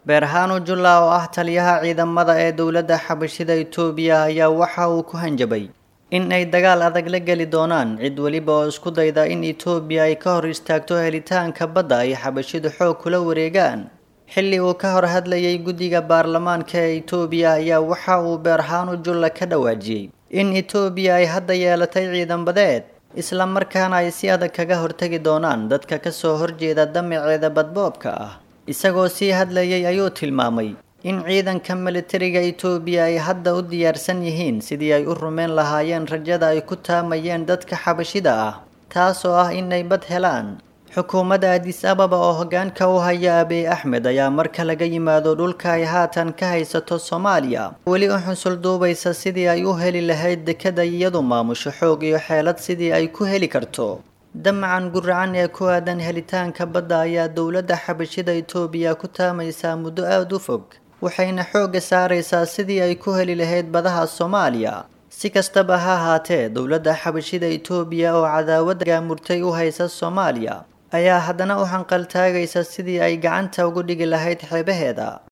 beerhano julla oo ah taliyaha ciidamada ee dowladda xabashida itoobiya ayaa waxa uu ku hanjabay in ay dagaal adag la geli doonaan cid weliba oo isku dayda in itoobiya ay ka hor istaagto helitaanka badda ay xabashidu xoog kula wareegaan xilli uu ka hor hadlayay guddiga baarlamaanka ee itoobiya ayaa waxa uu beerhano julla ka dhawaajiyey in itoobiya ay hadda yeelatay ciidan badeed isla markaana ay si adag kaga hortagi doonaan dadka kasoo horjeeda damaceeda badboobka ah isagoo sii hadlayay ayuu tilmaamay in ciidanka militariga itoobiya ay hadda u diyaarsan yihiin sidii ay u rumeyn lahaayeen rajada ay ku taamayeen dadka xabashida ah taasoo ah inay bad helaan xukuumadda adis ababa oo hoggaanka u haya abiy axmed ayaa marka laga yimaado dhulka ay haatan ka haysato soomaaliya weli u xusul duubaysa sidii ay u heli lahayd dekada iyadu maamusho xoog iyo xeelad sidii ay ku heli karto damacan guracan ee ku aadan helitaanka badda ayaa dowladda xabashida itoobiya ku taamaysaa muddo aada u fog waxayna xoogga saaraysaa sidii ay ku heli lahayd badaha soomaaliya si kastaba ha ahaatee dowladda xabashida itoobiya oo cadaawad gaamurtay u haysa soomaaliya ayaa haddana u hanqaltaagaysa sidii ay gacanta ugu dhigi lahayd xeebaheeda